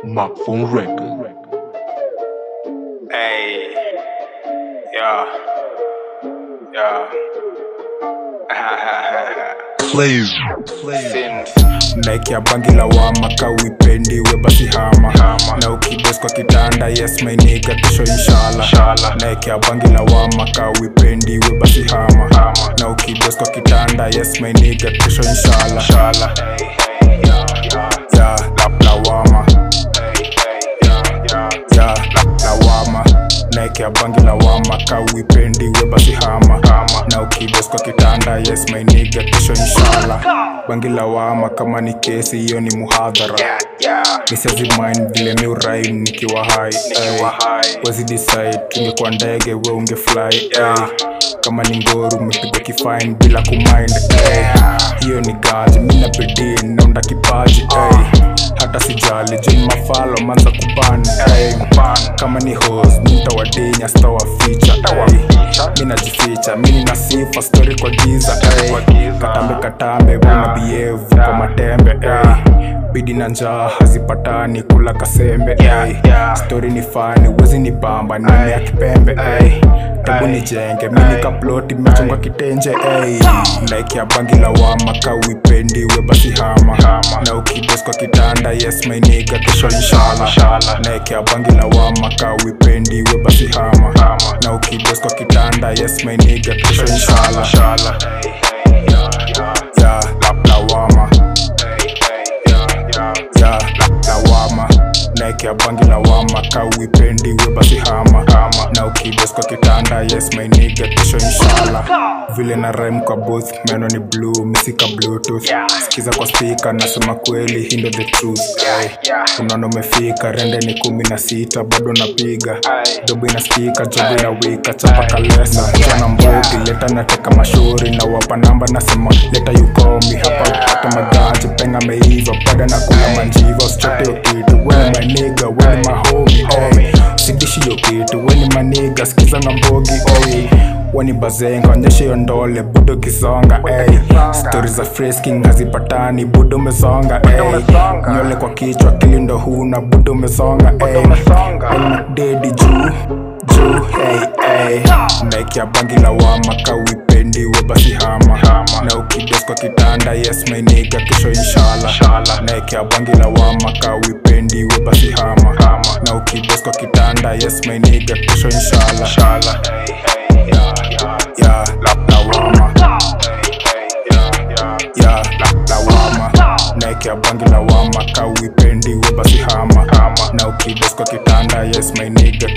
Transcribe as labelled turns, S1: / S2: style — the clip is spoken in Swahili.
S1: Microphone record.
S2: Hey, yeah, yeah.
S1: Please.
S2: Sin.
S3: naikia bangi la wama kawipendi we basi hama na ukibes kwa kitanda yes mainiga kesho inshallah
S2: Inshallah.
S3: naikia bangi la wama kawipendi we basi hama na ukibes kwa kitanda yes mainiga kesho inshallah
S2: Inshallah. Hey, hey, yeah, yeah.
S3: ya la lawama
S2: Hey, hey, yeah, yeah.
S3: ya la lawama naikia bangi la wama kawipendi we basi hama na ukibes kwa kitanda yes mainiga kesho inshallah bangi la wama kama ni kesi hiyo ni muhadhara
S2: Yeah, yeah.
S3: misiazimin vile mi uraim nikiwa hai
S2: Nikiwa hai.
S3: wezi decide tungekuwa ndege we ungefly
S2: Yeah.
S3: ay. kama ni ngoru umepiga kifine bila kumind ay.
S2: Yeah.
S3: hiyo ni gaji mina bidii naunda kipaji ay. hata sijali juni mafalo manza kubani ay. kama ni hos mintawadinya stawaficha minajificha mini na sifa stori kwa giza ay.
S2: kwa giza.
S3: katambe katambe buna bievu kwa matembe ay. bidi na njaa hazipatani kula kasembe
S2: Yeah,
S3: ay.
S2: yeah.
S3: stori ni fani wezi ni bamba nani ya kipembe ay. tebu nijenge mini kaploti mechonga kitenje ay. like ya bangi la wama kawipendi we basi hama na ukibes kwa kitanda yes mainiga kesho inshallah
S2: Inshallah.
S3: like ya bangi la wama kawipendi we basi hama na ukibes kwa kitanda yes mainiga kesho inshallah
S2: Inshallah. Hey, hey, yeah, yeah.
S3: ya la lawama
S2: Hey, hey, yeah, yeah.
S3: ya la lawama naekea bangi lawama kawipendi we basi hama na ukibes kwa kitanda yes mainiga kesho inshallah vile na rhyme kwa booth meno ni blue misika bluetooth
S2: Yeah.
S3: sikiza kwa speaker nasema kweli hindo the truth Ay.
S2: yeah.
S3: unaona umefika rende ni kumi na sita bado napiga
S2: Ay.
S3: dobo inaskika jobo inawika chapa kalesa jana mbogi leta nateka mashauri na wapa namba nasema leta yukomi hapa hata magaji penga meiva pada na kula manjiva usichote hiyo kitu weni maniga weni mahomi ay. sidishi hiyo kitu weni maniga sikiza na mbogi ay. weni bazenga onyesha hiyo ndole budo kisonga ay. stori za frisking hazipatani budo umesonga ay.
S2: umesonga.
S3: nywele kwa kichwa kilindo huna budo umesonga ay.
S2: umesonga.
S3: dedi juu juu hey, hey. naikia bangi la wama kawipendi we basi hama na ukibes kwa kitanda yes mainiga kesho inshallah
S2: Inshallah.
S3: naikia bangi la wama kawipendi we basi hama na ukibes kwa kitanda yes mainiga kesho inshallah
S2: Inshallah. Hey, hey, yeah, yeah.
S3: ya la lawama
S2: Hey, hey, yeah, yeah.
S3: ya la lawama naikia bangi la wama kawipendi we basi hama na ukibes kwa kitanda yes mainiga